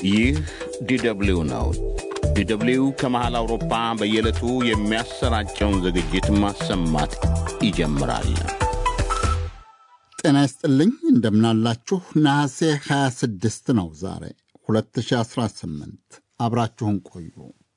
ይህ ዲደብሊው ነው። ዲደብሊው ከመሃል አውሮፓ በየዕለቱ የሚያሰራጨውን ዝግጅት ማሰማት ይጀምራል። ጤና ይስጥልኝ፣ እንደምናላችሁ። ነሐሴ 26 ነው ዛሬ 2018። አብራችሁን ቆዩ።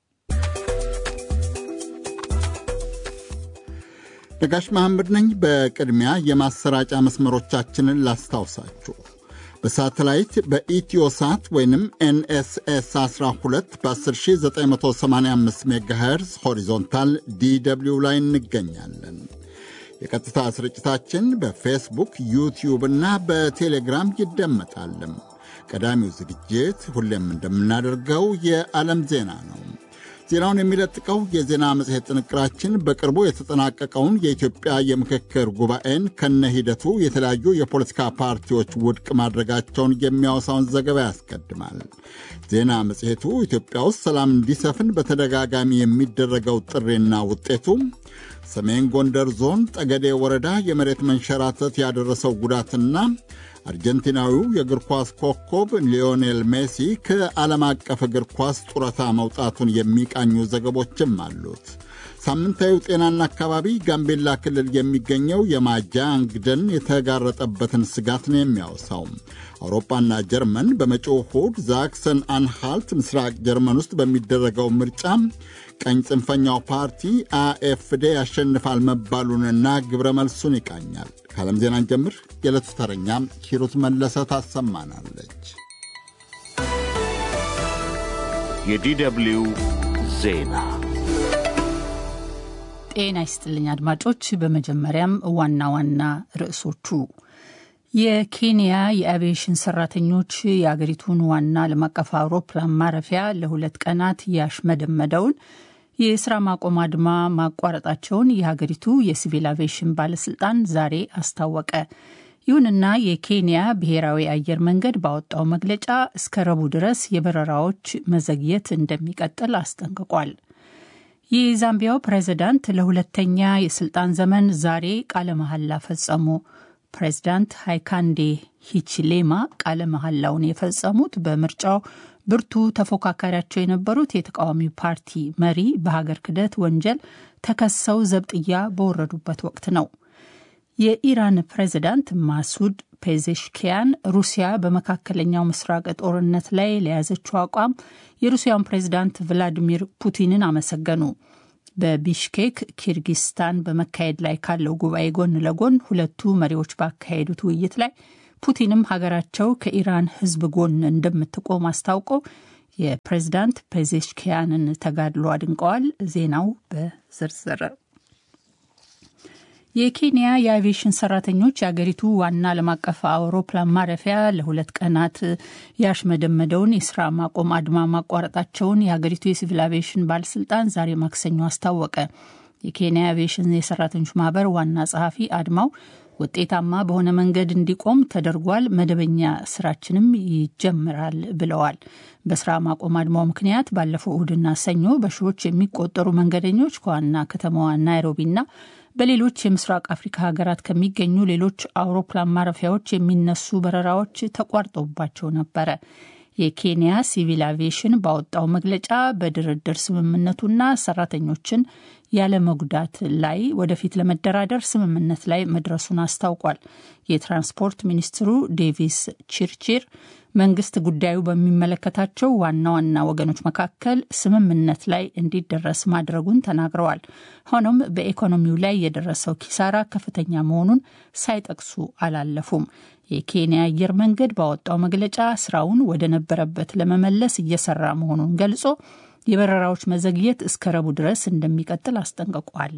ነጋሽ መሐመድ ነኝ። በቅድሚያ የማሰራጫ መስመሮቻችንን ላስታውሳችሁ። በሳተላይት በኢትዮሳት ወይንም ኤንኤስኤስ 12 በ10985 ሜጋሄርዝ ሆሪዞንታል ዲደብሊው ላይ እንገኛለን። የቀጥታ ስርጭታችን በፌስቡክ ዩቲዩብ እና በቴሌግራም ይደመጣልም። ቀዳሚው ዝግጅት ሁሌም እንደምናደርገው የዓለም ዜና ነው። ዜናውን የሚለጥቀው የዜና መጽሔት ጥንቅራችን በቅርቡ የተጠናቀቀውን የኢትዮጵያ የምክክር ጉባኤን ከነ ሂደቱ የተለያዩ የፖለቲካ ፓርቲዎች ውድቅ ማድረጋቸውን የሚያወሳውን ዘገባ ያስቀድማል። ዜና መጽሔቱ ኢትዮጵያ ውስጥ ሰላም እንዲሰፍን በተደጋጋሚ የሚደረገው ጥሪና ውጤቱ፣ ሰሜን ጎንደር ዞን ጠገዴ ወረዳ የመሬት መንሸራተት ያደረሰው ጉዳትና አርጀንቲናዊው የእግር ኳስ ኮከብ ሊዮኔል ሜሲ ከዓለም አቀፍ እግር ኳስ ጡረታ መውጣቱን የሚቃኙ ዘገቦችም አሉት። ሳምንታዊው ጤናና አካባቢ ጋምቤላ ክልል የሚገኘው የማጃንግ ደን የተጋረጠበትን ስጋት ነው የሚያወሳው። አውሮፓና ጀርመን በመጪው እሁድ ዛክሰን አንሃልት ምስራቅ ጀርመን ውስጥ በሚደረገው ምርጫ ቀኝ ጽንፈኛው ፓርቲ አኤፍዴ ያሸንፋል መባሉንና ግብረ መልሱን ይቃኛል። ከዓለም ዜናን ጀምር የዕለቱ ተረኛ ሂሩት መለሰ ታሰማናለች። የዲደብሊው ዜና ጤና ይስጥልኝ አድማጮች። በመጀመሪያም ዋና ዋና ርዕሶቹ የኬንያ የአቪዬሽን ሰራተኞች የአገሪቱን ዋና ዓለም አቀፍ አውሮፕላን ማረፊያ ለሁለት ቀናት ያሽመደመደውን የስራ ማቆም አድማ ማቋረጣቸውን የሀገሪቱ የሲቪል አቪዬሽን ባለስልጣን ዛሬ አስታወቀ። ይሁንና የኬንያ ብሔራዊ አየር መንገድ ባወጣው መግለጫ እስከ ረቡዕ ድረስ የበረራዎች መዘግየት እንደሚቀጥል አስጠንቅቋል። የዛምቢያው ፕሬዝዳንት ለሁለተኛ የስልጣን ዘመን ዛሬ ቃለ መሐላ ፈጸሙ። ፕሬዝዳንት ሃይካንዴ ሂችሌማ ቃለ መሐላውን የፈጸሙት በምርጫው ብርቱ ተፎካካሪያቸው የነበሩት የተቃዋሚ ፓርቲ መሪ በሀገር ክህደት ወንጀል ተከሰው ዘብጥያ በወረዱበት ወቅት ነው። የኢራን ፕሬዝዳንት ማሱድ ፔዜሽኪያን ሩሲያ በመካከለኛው ምስራቅ ጦርነት ላይ ለያዘችው አቋም የሩሲያን ፕሬዝዳንት ቭላዲሚር ፑቲንን አመሰገኑ። በቢሽኬክ ኪርጊስታን በመካሄድ ላይ ካለው ጉባኤ ጎን ለጎን ሁለቱ መሪዎች ባካሄዱት ውይይት ላይ ፑቲንም ሀገራቸው ከኢራን ሕዝብ ጎን እንደምትቆም አስታውቀው የፕሬዝዳንት ፔዜሽኪያንን ተጋድሎ አድንቀዋል። ዜናው በዝርዝር የኬንያ የአቪዬሽን ሰራተኞች የአገሪቱ ዋና ዓለም አቀፍ አውሮፕላን ማረፊያ ለሁለት ቀናት ያሽመደመደውን የስራ ማቆም አድማ ማቋረጣቸውን የሀገሪቱ የሲቪል አቪዬሽን ባለስልጣን ዛሬ ማክሰኞ አስታወቀ። የኬንያ አቪዬሽን የሰራተኞች ማህበር ዋና ጸሐፊ አድማው ውጤታማ በሆነ መንገድ እንዲቆም ተደርጓል፣ መደበኛ ስራችንም ይጀምራል ብለዋል። በስራ ማቆም አድማው ምክንያት ባለፈው እሁድና ሰኞ በሺዎች የሚቆጠሩ መንገደኞች ከዋና ከተማዋ ናይሮቢና በሌሎች የምስራቅ አፍሪካ ሀገራት ከሚገኙ ሌሎች አውሮፕላን ማረፊያዎች የሚነሱ በረራዎች ተቋርጠውባቸው ነበረ። የኬንያ ሲቪል አቪዬሽን ባወጣው መግለጫ በድርድር ስምምነቱና ሰራተኞችን ያለ መጉዳት ላይ ወደፊት ለመደራደር ስምምነት ላይ መድረሱን አስታውቋል። የትራንስፖርት ሚኒስትሩ ዴቪስ ቺርቺር መንግስት ጉዳዩ በሚመለከታቸው ዋና ዋና ወገኖች መካከል ስምምነት ላይ እንዲደረስ ማድረጉን ተናግረዋል። ሆኖም በኢኮኖሚው ላይ የደረሰው ኪሳራ ከፍተኛ መሆኑን ሳይጠቅሱ አላለፉም። የኬንያ አየር መንገድ ባወጣው መግለጫ ስራውን ወደ ነበረበት ለመመለስ እየሰራ መሆኑን ገልጾ የበረራዎች መዘግየት እስከ ረቡዕ ድረስ እንደሚቀጥል አስጠንቅቋል።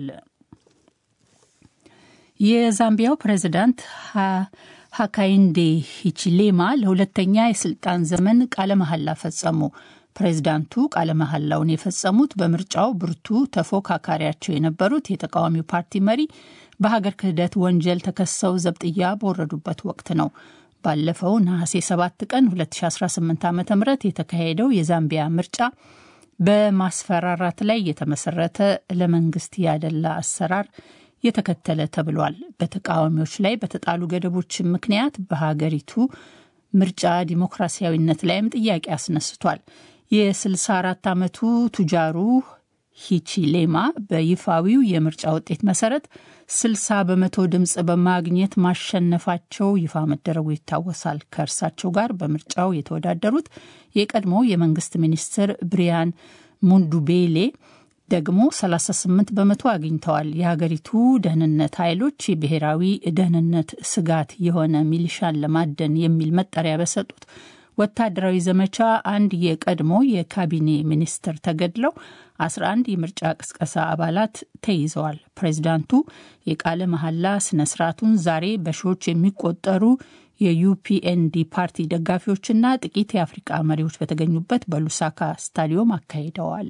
የዛምቢያው ፕሬዚዳንት ሀካይንዴ ሂችሌማ ለሁለተኛ የስልጣን ዘመን ቃለ መሐላ ፈጸሙ። ፕሬዚዳንቱ ቃለ መሐላውን የፈጸሙት በምርጫው ብርቱ ተፎካካሪያቸው የነበሩት የተቃዋሚው ፓርቲ መሪ በሀገር ክህደት ወንጀል ተከሰው ዘብጥያ በወረዱበት ወቅት ነው። ባለፈው ነሐሴ 7 ቀን 2018 ዓ ም የተካሄደው የዛምቢያ ምርጫ በማስፈራራት ላይ የተመሰረተ ለመንግስት ያደላ አሰራር የተከተለ ተብሏል። በተቃዋሚዎች ላይ በተጣሉ ገደቦች ምክንያት በሀገሪቱ ምርጫ ዲሞክራሲያዊነት ላይም ጥያቄ አስነስቷል። የ64 ዓመቱ ቱጃሩ ሂቺሌማ በይፋዊው የምርጫ ውጤት መሰረት 60 በመቶ ድምፅ በማግኘት ማሸነፋቸው ይፋ መደረጉ ይታወሳል። ከእርሳቸው ጋር በምርጫው የተወዳደሩት የቀድሞ የመንግስት ሚኒስትር ብሪያን ሙንዱቤሌ ደግሞ 38 በመቶ አግኝተዋል። የሀገሪቱ ደህንነት ኃይሎች የብሔራዊ ደህንነት ስጋት የሆነ ሚሊሻን ለማደን የሚል መጠሪያ በሰጡት ወታደራዊ ዘመቻ አንድ የቀድሞ የካቢኔ ሚኒስትር ተገድለው 11 የምርጫ ቅስቀሳ አባላት ተይዘዋል። ፕሬዚዳንቱ የቃለ መሐላ ስነ ስርዓቱን ዛሬ በሺዎች የሚቆጠሩ የዩፒኤንዲ ፓርቲ ደጋፊዎችና ጥቂት የአፍሪቃ መሪዎች በተገኙበት በሉሳካ ስታዲዮም አካሂደዋል።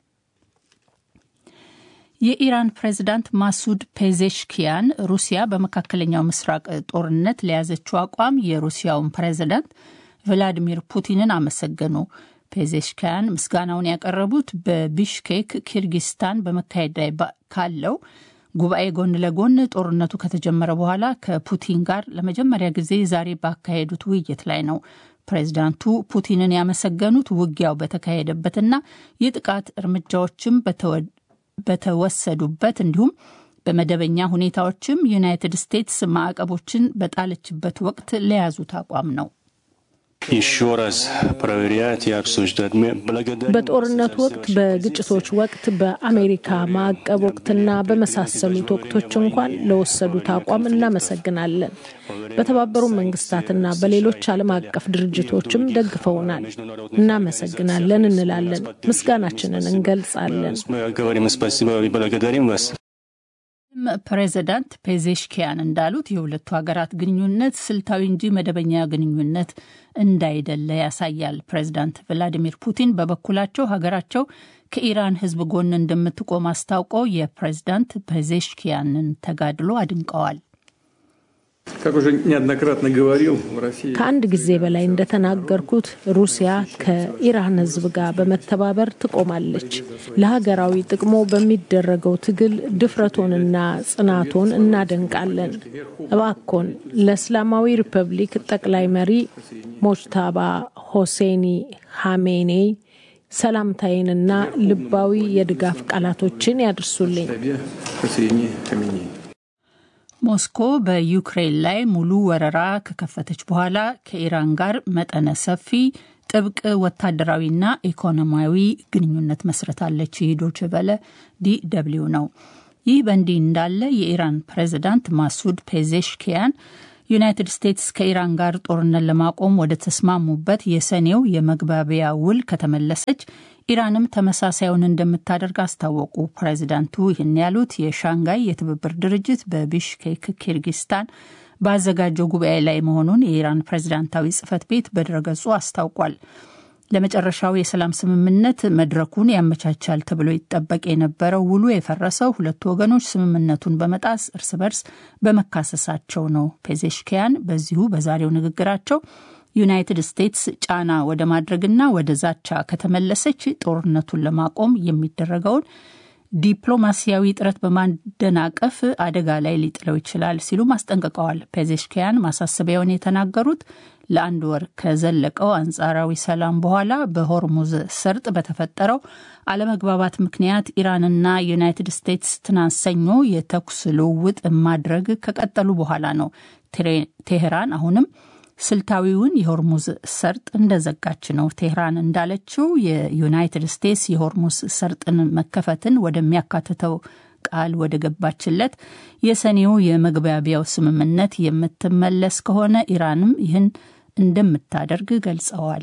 የኢራን ፕሬዚዳንት ማሱድ ፔዜሽኪያን ሩሲያ በመካከለኛው ምስራቅ ጦርነት ለያዘችው አቋም የሩሲያውን ፕሬዚዳንት ቭላዲሚር ፑቲንን አመሰገኑ። ፔዜሽኪያን ምስጋናውን ያቀረቡት በቢሽኬክ ኪርጊስታን በመካሄድ ላይ ካለው ጉባኤ ጎን ለጎን ጦርነቱ ከተጀመረ በኋላ ከፑቲን ጋር ለመጀመሪያ ጊዜ ዛሬ ባካሄዱት ውይይት ላይ ነው። ፕሬዚዳንቱ ፑቲንን ያመሰገኑት ውጊያው በተካሄደበትና የጥቃት እርምጃዎችም በተወሰዱበት እንዲሁም በመደበኛ ሁኔታዎችም ዩናይትድ ስቴትስ ማዕቀቦችን በጣለችበት ወቅት ለያዙት አቋም ነው። በጦርነት ወቅት፣ በግጭቶች ወቅት፣ በአሜሪካ ማዕቀብ ወቅትና በመሳሰሉት ወቅቶች እንኳን ለወሰዱት አቋም እናመሰግናለን። በተባበሩ መንግስታትና በሌሎች ዓለም አቀፍ ድርጅቶችም ደግፈውናል። እናመሰግናለን እንላለን። ምስጋናችንን እንገልጻለን። ፕሬዚዳንት ፔዜሽኪያን እንዳሉት የሁለቱ ሀገራት ግንኙነት ስልታዊ እንጂ መደበኛ ግንኙነት እንዳይደለ ያሳያል። ፕሬዚዳንት ቭላዲሚር ፑቲን በበኩላቸው ሀገራቸው ከኢራን ሕዝብ ጎን እንደምትቆም አስታውቀው የፕሬዚዳንት ፔዜሽኪያንን ተጋድሎ አድንቀዋል። ከአንድ ጊዜ በላይ እንደተናገርኩት ሩሲያ ከኢራን ሕዝብ ጋር በመተባበር ትቆማለች። ለሀገራዊ ጥቅሞ በሚደረገው ትግል ድፍረቶንና ጽናቶን እናደንቃለን። እባኮን ለእስላማዊ ሪፐብሊክ ጠቅላይ መሪ ሞጅታባ ሆሴኒ ሀሜኔ ሰላምታዬንና ልባዊ የድጋፍ ቃላቶችን ያድርሱልኝ። ሞስኮ በዩክሬን ላይ ሙሉ ወረራ ከከፈተች በኋላ ከኢራን ጋር መጠነ ሰፊ ጥብቅ ወታደራዊና ኢኮኖሚያዊ ግንኙነት መስረታለች። ዶይቼ ቬለ ዲ ደብልዩ ነው። ይህ በእንዲህ እንዳለ የኢራን ፕሬዚዳንት ማሱድ ፔዜሽኪያን ዩናይትድ ስቴትስ ከኢራን ጋር ጦርነት ለማቆም ወደ ተስማሙበት የሰኔው የመግባቢያ ውል ከተመለሰች ኢራንም ተመሳሳዩን እንደምታደርግ አስታወቁ። ፕሬዚዳንቱ ይህን ያሉት የሻንጋይ የትብብር ድርጅት በቢሽኬክ ኪርጊስታን ባዘጋጀው ጉባኤ ላይ መሆኑን የኢራን ፕሬዚዳንታዊ ጽህፈት ቤት በድረገጹ አስታውቋል። ለመጨረሻው የሰላም ስምምነት መድረኩን ያመቻቻል ተብሎ ይጠበቅ የነበረው ውሉ የፈረሰው ሁለቱ ወገኖች ስምምነቱን በመጣስ እርስ በርስ በመካሰሳቸው ነው። ፔዜሽኪያን በዚሁ በዛሬው ንግግራቸው ዩናይትድ ስቴትስ ጫና ወደ ማድረግና ወደ ዛቻ ከተመለሰች ጦርነቱን ለማቆም የሚደረገውን ዲፕሎማሲያዊ ጥረት በማደናቀፍ አደጋ ላይ ሊጥለው ይችላል ሲሉም አስጠንቅቀዋል። ፔዜሽኪያን ማሳሰቢያውን የተናገሩት ለአንድ ወር ከዘለቀው አንጻራዊ ሰላም በኋላ በሆርሙዝ ሰርጥ በተፈጠረው አለመግባባት ምክንያት ኢራንና ዩናይትድ ስቴትስ ትናንት ሰኞ የተኩስ ልውውጥ ማድረግ ከቀጠሉ በኋላ ነው። ቴሄራን አሁንም ስልታዊውን የሆርሙዝ ሰርጥ እንደዘጋች ነው። ቴህራን እንዳለችው የዩናይትድ ስቴትስ የሆርሙዝ ሰርጥን መከፈትን ወደሚያካትተው ቃል ወደ ገባችለት የሰኔው የመግባቢያው ስምምነት የምትመለስ ከሆነ ኢራንም ይህን እንደምታደርግ ገልጸዋል።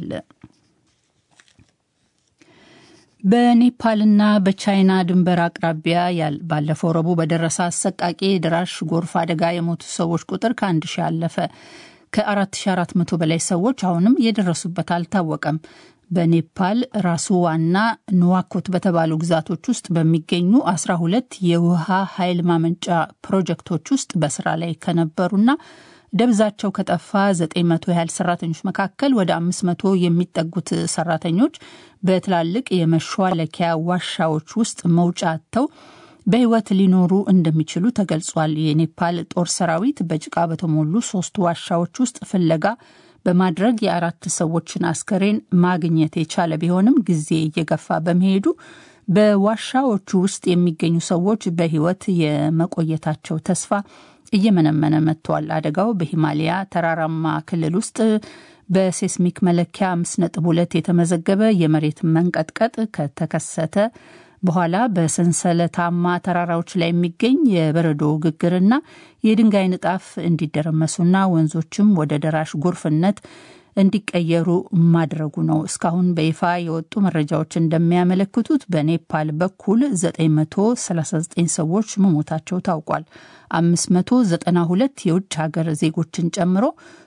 በኔፓልና በቻይና ድንበር አቅራቢያ ባለፈው ረቡዕ በደረሰ አሰቃቂ የደራሽ ጎርፍ አደጋ የሞቱ ሰዎች ቁጥር ከአንድ ሺህ አለፈ። ከ4400 በላይ ሰዎች አሁንም የደረሱበት አልታወቀም። በኔፓል ራሱዋና ንዋኮት በተባሉ ግዛቶች ውስጥ በሚገኙ 12 የውሃ ኃይል ማመንጫ ፕሮጀክቶች ውስጥ በስራ ላይ ከነበሩና ደብዛቸው ከጠፋ 900 ያህል ሰራተኞች መካከል ወደ 500 የሚጠጉት ሰራተኞች በትላልቅ የመሿለኪያ ዋሻዎች ውስጥ መውጫ አጥተው በሕይወት ሊኖሩ እንደሚችሉ ተገልጿል። የኔፓል ጦር ሰራዊት በጭቃ በተሞሉ ሶስት ዋሻዎች ውስጥ ፍለጋ በማድረግ የአራት ሰዎችን አስከሬን ማግኘት የቻለ ቢሆንም ጊዜ እየገፋ በመሄዱ በዋሻዎቹ ውስጥ የሚገኙ ሰዎች በሕይወት የመቆየታቸው ተስፋ እየመነመነ መጥቷል። አደጋው በሂማሊያ ተራራማ ክልል ውስጥ በሴስሚክ መለኪያ አምስት ነጥብ ሁለት የተመዘገበ የመሬት መንቀጥቀጥ ከተከሰተ በኋላ በሰንሰለታማ ተራራዎች ላይ የሚገኝ የበረዶ ግግርና የድንጋይ ንጣፍ እንዲደረመሱና ወንዞችም ወደ ደራሽ ጎርፍነት እንዲቀየሩ ማድረጉ ነው። እስካሁን በይፋ የወጡ መረጃዎች እንደሚያመለክቱት በኔፓል በኩል 939 ሰዎች መሞታቸው ታውቋል። 592 የውጭ ሀገር ዜጎችን ጨምሮ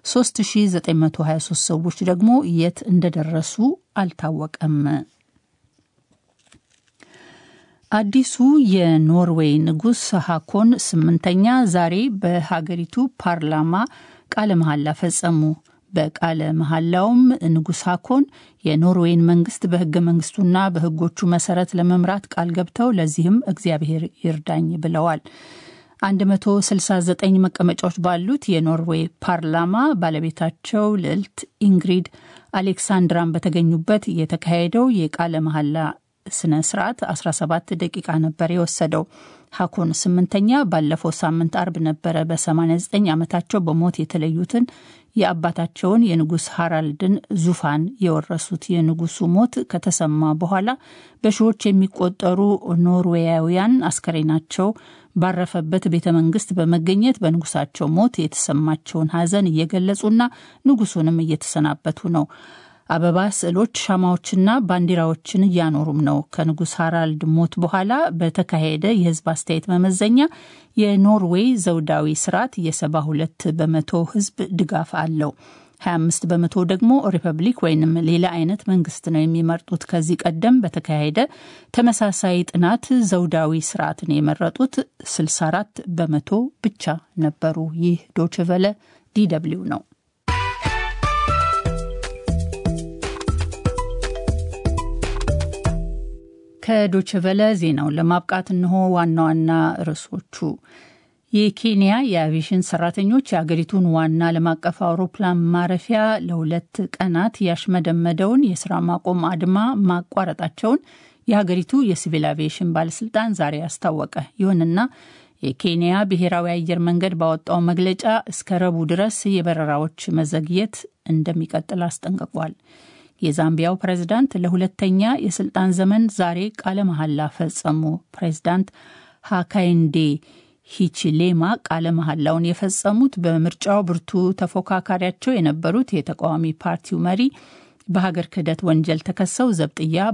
3923 ሰዎች ደግሞ የት እንደደረሱ አልታወቀም። አዲሱ የኖርዌይ ንጉሥ ሃኮን ስምንተኛ ዛሬ በሀገሪቱ ፓርላማ ቃለ መሐላ ፈጸሙ። በቃለ መሐላውም ንጉሥ ሃኮን የኖርዌይን መንግስት በህገ መንግስቱና በህጎቹ መሰረት ለመምራት ቃል ገብተው ለዚህም እግዚአብሔር ይርዳኝ ብለዋል። 169 መቀመጫዎች ባሉት የኖርዌይ ፓርላማ ባለቤታቸው ልዕልት ኢንግሪድ አሌክሳንድራን በተገኙበት የተካሄደው የቃለ መሐላ ስነ ስርዓት 17 ደቂቃ ነበር የወሰደው። ሃኮን ስምንተኛ ባለፈው ሳምንት አርብ ነበረ በ89 ዓመታቸው በሞት የተለዩትን የአባታቸውን የንጉሥ ሃራልድን ዙፋን የወረሱት። የንጉሱ ሞት ከተሰማ በኋላ በሺዎች የሚቆጠሩ ኖርዌያውያን አስከሬናቸው ባረፈበት ቤተ መንግስት በመገኘት በንጉሳቸው ሞት የተሰማቸውን ሐዘን እየገለጹና ንጉሱንም እየተሰናበቱ ነው። አበባ፣ ስዕሎች፣ ሻማዎችና ባንዲራዎችን እያኖሩም ነው። ከንጉሥ ሃራልድ ሞት በኋላ በተካሄደ የህዝብ አስተያየት መመዘኛ የኖርዌይ ዘውዳዊ ስርዓት የሰባ ሁለት በመቶ ህዝብ ድጋፍ አለው። 25 በመቶ ደግሞ ሪፐብሊክ ወይንም ሌላ አይነት መንግስት ነው የሚመርጡት። ከዚህ ቀደም በተካሄደ ተመሳሳይ ጥናት ዘውዳዊ ስርዓትን የመረጡት 64 በመቶ ብቻ ነበሩ። ይህ ዶችቨለ ዲደብሊው ነው። ከዶችቨለ ዜናውን ለማብቃት እንሆ ዋና ዋና ርዕሶቹ የኬንያ የአቪዬሽን ሰራተኞች የአገሪቱን ዋና ዓለም አቀፍ አውሮፕላን ማረፊያ ለሁለት ቀናት ያሽመደመደውን የስራ ማቆም አድማ ማቋረጣቸውን የሀገሪቱ የሲቪል አቪዬሽን ባለስልጣን ዛሬ አስታወቀ። ይሁንና የኬንያ ብሔራዊ አየር መንገድ ባወጣው መግለጫ እስከ ረቡዕ ድረስ የበረራዎች መዘግየት እንደሚቀጥል አስጠንቅቋል። የዛምቢያው ፕሬዝዳንት ለሁለተኛ የስልጣን ዘመን ዛሬ ቃለ መሐላ ፈጸሙ። ፕሬዝዳንት ሃካይንዴ ሂቺሌማ ቃለ መሐላውን የፈጸሙት በምርጫው ብርቱ ተፎካካሪያቸው የነበሩት የተቃዋሚ ፓርቲው መሪ በሀገር ክህደት ወንጀል ተከሰው ዘብጥያ